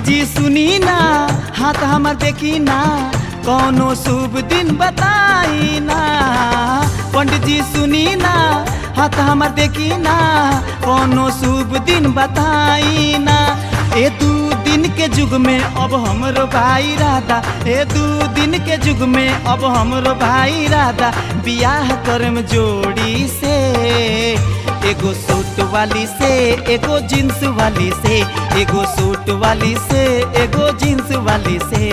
जी सुनी ना हाथ हमर देखी ना कौनो शुभ दिन बताई ना पंडित जी सुनी ना हाथ हमर देखी ना कौनो शुभ दिन बताई ना ए दू दिन के युग में अब हमरो भाई राधा ए दू दिन के युग में अब हमरो भाई राधा बियाह करम जोड़ी से एगो सूट वाली से एगो जींस वाली से एगो सूट वाली से एगो जींस वाली से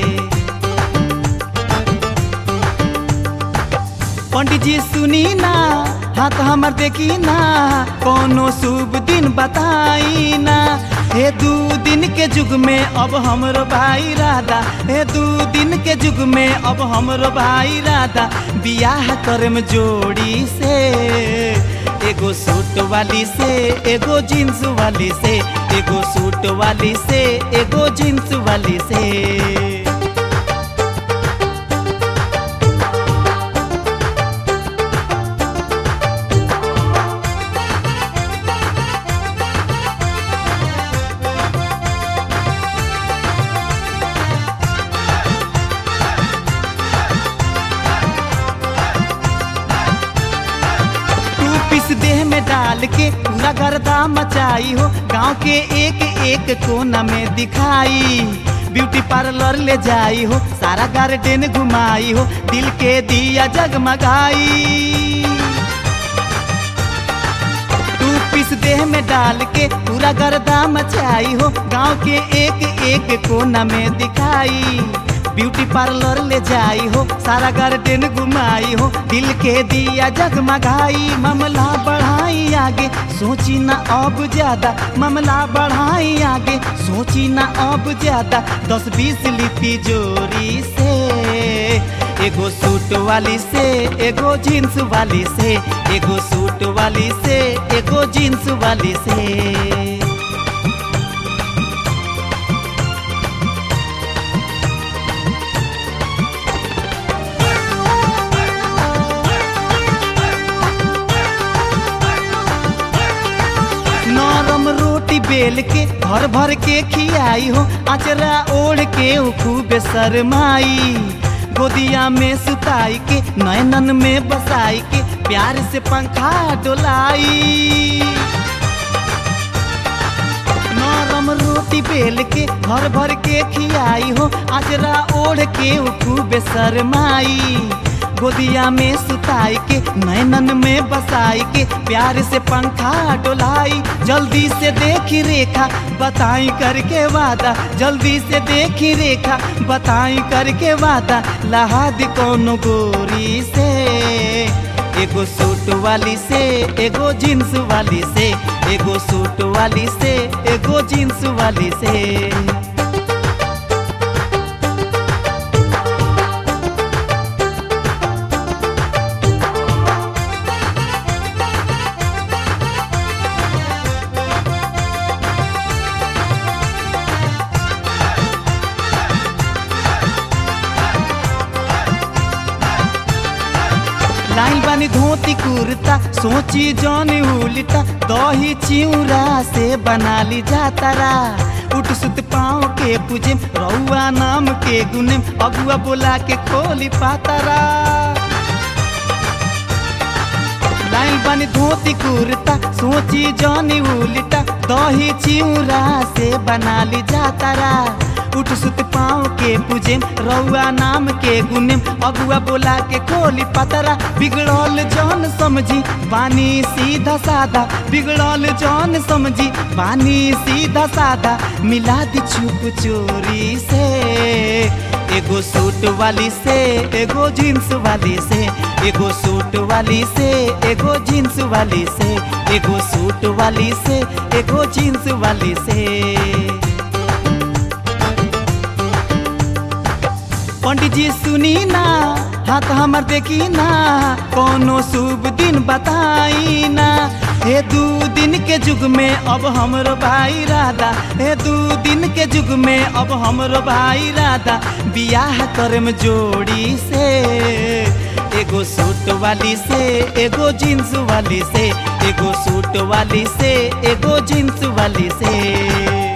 पंडित जी सुनी ना हाथ हमर देखी ना कोनो शुभ दिन बताई ना हे दू दिन के युग में अब हमरो भाई राधा हे दू दिन के युग में अब हमरो भाई राधा बियाह करम जोड़ी से एगो सूट वाली से एगो जींस वाली से एगो सूट वाली से एगो जींस वाली से टू पीस देह में डाल के पूरा गर्दा मचाई हो गांव के एक एक कोना में दिखाई ब्यूटी पार्लर ले जाई हो सारा गार्डन घुमाई हो दिल के दिया जगमगाई टू पीस देह में डाल के पूरा गर्दा मचाई हो गांव के एक एक कोना में दिखाई ब्यूटी पार्लर ले जाई हो सारा गार्डन घुमाई हो दिल के दिया जगमगाई मामला बढ़ाई आगे सोची ना अब ज्यादा मामला बढ़ाई आगे सोची ना अब ज्यादा दस बीस लिपि जोरी से एगो सूट वाली से एगो जींस वाली से एगो सूट वाली से एगो जींस वाली से नरम रोटी बेल के भर भर के खियाई हो अचरा ओढ़ के उ खूब शरमाई गोदिया में सुताई के नैनन में बसाई के प्यार से पंखा डोलाई नरम रोटी बेल के भर भर के खियाई हो अजरा ओढ़ के उ खूब शरमाई गोदिया में सुताई के नैनन में बसाई के प्यार से पंखा डोलाई जल्दी से देखी रेखा बताई करके वादा जल्दी से देखी रेखा बताई करके वादा लहाद कौन गोरी से एगो सूट वाली से एगो जींस वाली से एगो सूट वाली से एगो जींस वाली से लाइन बानी धोती कुर्ता सोची जौन उल्टा दही चिउरा से बना ली जातारा उठ सुत पाँव के पूजे रउआ नाम के गुने अगुआ बोला के खोली पातारा लाइन बानी धोती कुर्ता सोची जौनी उल्टा दही चिउरा से बना ली जातारा उठ सुत पाँव के पूजे रउआ नाम के गुने अगुआ बोला के खोली पतरा बिगड़ल जौन समझी बानी सीधा साधा बिगड़ल जौन समझी बानी सीधा साधा मिला दी छुप चोरी से एगो सूट वाली से एगो जींस वाली से एगो सूट वाली से एगो जींस वाली से एगो सूट वाली से एगो जींस वाली से पंडित जी सुनी ना हाथ हमर देखी ना कोनो शुभ दिन बताई ना हे दू दिन के युग में अब हमरो भाई राधा हे दू दिन के युग में अब हमरो भाई राधा बियाह करम जोड़ी से एगो सूट वाली से एगो जींस वाली से एगो सूट वाली से एगो जींस वाली से